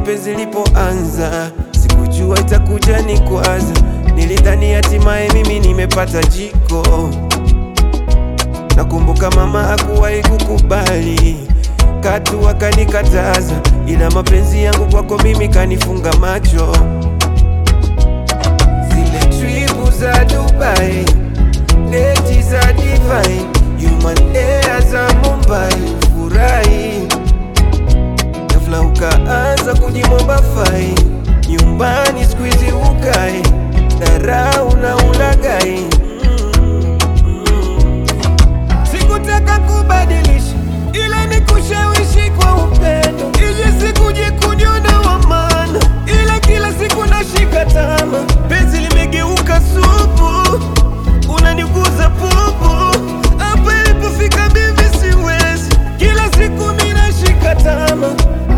penzi lipoanza, sikujua itakuja ni kwaza. Nilidhani hatimaye mimi nimepata jiko. Nakumbuka mama hakuwahi kukubali, katu akanikataza, ila mapenzi yangu kwako mimi kanifunga macho. Zile tripu za Dubai, leti za divine, human air za Mumbai, furahi ghafla ukaanza kujimomba fai, nyumbani squeeze ukai, dharau na ulagai Sikutaka kubadilisha ila ni kushawishi kwa upendo, ili sikuje kuniona wa maana, ila kila siku nashika tama, penzi limegeuka supu, unaniguza pupu, hapa ilipofika mimi siwezi, kila siku mimi nashika tama.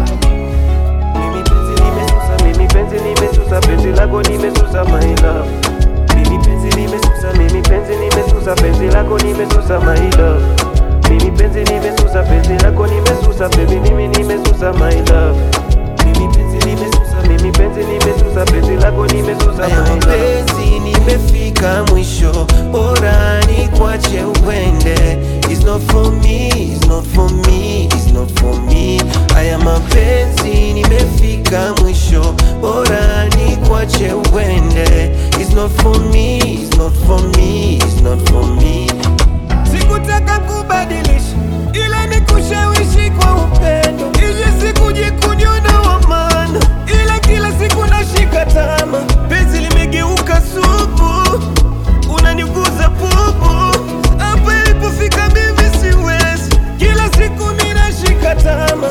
Mimi penzi nimesusa, mimi penzi nimesusa, penzi lako nimesusa my love. Mimi penzi nimesusa, mimi penzi nimesusa, penzi lako nimesusa my love. Mimi penzi nimesusa, penzi lako nimesusa, baby mimi nimesusa my love. Mimi penzi nimesusa, mimi penzi nimesusa, penzi lako nimesusa my love. Penzi nimefika mwisho, bora ni kwache uende. It's not for me, it's not for me, it's not for me. Haya mapenzi nimefika mwisho, bora ni kwache uende. It's not for me, it's not for me, it's not for me. Sikutaka kubadilisha, ila ni kushawishi kwa upendo, ili sikuje kuniona wa maana, ila kila siku nashika tama, penzi limegeuka supu, unaniguza pupu, hapa ilipofika mimi siwezi, kila siku mimi nashika tama.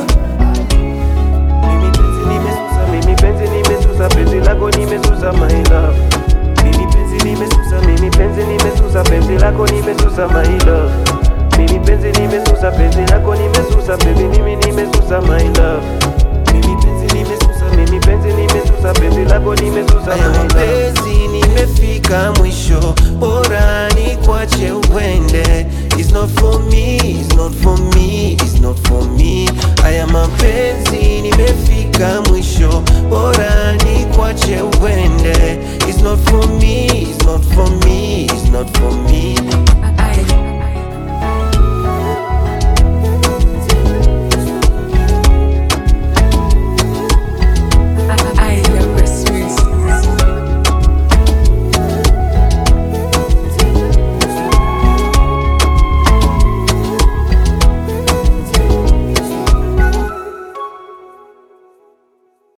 Mimi penzi nimesusa, mimi penzi nimesusa, penzi lako nimesusa my love. Mimi penzi nimesusa, mimi penzi nimesusa, penzi lako nimesusa my love. Mimi penzi nimesusa, penzi lako nimesusa, baby mimi nimesusa my love. Mimi penzi nimesusa, mimi penzi nimesusa, penzi lako nimesusa my love. Penzi nimefika mwisho, bora ni kwache uende. It's not for me, it's not for me, it's not for me. Haya mapenzi nimefika mwisho, bora ni kwache uende. It's not for me, it's not for me, it's not for me.